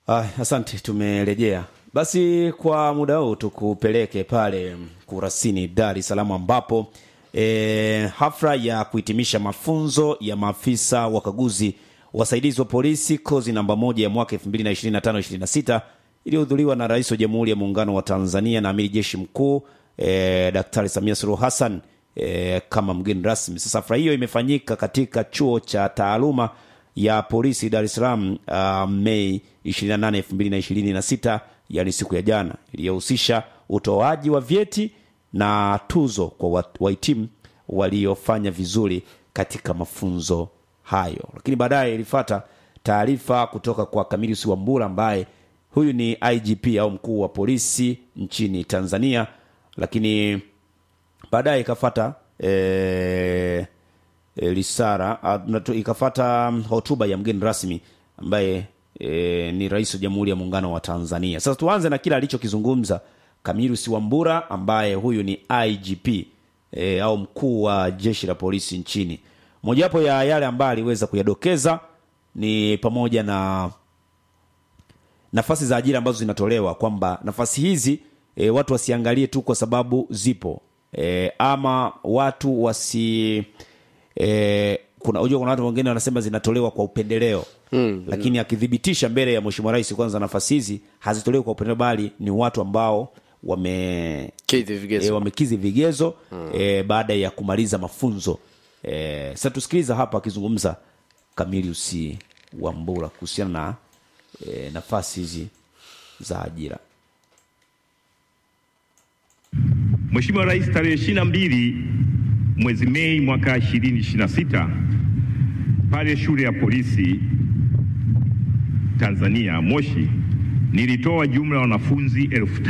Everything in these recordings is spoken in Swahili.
Ah, asante, tumerejea. Basi kwa muda huu tukupeleke pale Kurasini, Dar es Salaam ambapo e, hafla ya kuhitimisha mafunzo ya maafisa wakaguzi wasaidizi wa polisi kozi namba moja ya mwaka 2025-26 iliyohudhuriwa na Rais wa Jamhuri ya Muungano wa Tanzania na Amiri Jeshi Mkuu e, Daktari Samia Suluhu Hassan e, kama mgeni rasmi. Sasa hafla hiyo imefanyika katika chuo cha taaluma ya polisi Dar es Salaam uh, Mei 28, 2026, yani siku ya jana, iliyohusisha utoaji wa vyeti na tuzo kwa wahitimu waliofanya vizuri katika mafunzo hayo. Lakini baadaye ilifata taarifa kutoka kwa Camillus Wambura ambaye huyu ni IGP au mkuu wa polisi nchini Tanzania, lakini baadaye ikafata eh, e, risara ikafata hotuba ya mgeni rasmi ambaye e, ni rais wa Jamhuri ya Muungano wa Tanzania. Sasa tuanze na kile alichokizungumza Camillus Wambura ambaye huyu ni IGP e, au mkuu wa jeshi la polisi nchini. Mojawapo ya yale ambayo aliweza kuyadokeza ni pamoja na nafasi za ajira ambazo zinatolewa, kwamba nafasi hizi e, watu wasiangalie tu kwa sababu zipo e, ama watu wasi e, kuna unajua kuna watu wengine wanasema zinatolewa kwa upendeleo mm, lakini mm. akithibitisha mbele ya mheshimiwa rais kwanza nafasi hizi hazitolewi kwa upendeleo bali ni watu ambao wame Kidhi vigezo. e, wamekizi vigezo mm. e, baada ya kumaliza mafunzo e, sasa tusikiliza hapa akizungumza Camillus Wambura kuhusiana na e, nafasi hizi za ajira Mheshimiwa Rais tarehe 22 mwezi Mei mwaka 2026 pale shule ya polisi Tanzania Moshi nilitoa jumla ya wanafunzi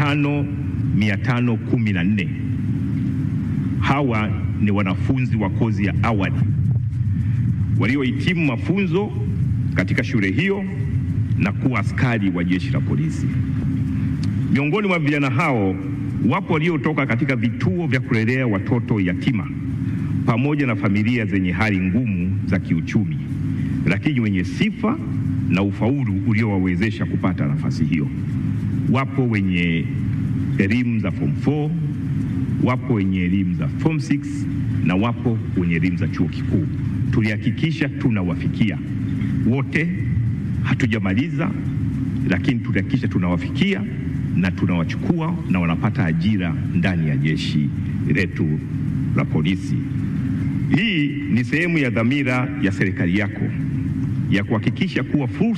5514. Hawa ni wanafunzi wa kozi ya awali waliohitimu mafunzo katika shule hiyo na kuwa askari wa jeshi la polisi. Miongoni mwa vijana hao wapo waliotoka katika vituo vya kulelea watoto yatima pamoja na familia zenye hali ngumu za kiuchumi, lakini wenye sifa na ufaulu uliowawezesha kupata nafasi hiyo. Wapo wenye elimu za form 4, wapo wenye elimu za form 6 na wapo wenye elimu za chuo kikuu. Tulihakikisha tunawafikia wote, hatujamaliza, lakini tulihakikisha tunawafikia na tunawachukua na wanapata ajira ndani ya jeshi letu la polisi. Hii ni sehemu ya dhamira ya serikali yako ya kuhakikisha kuwa fursa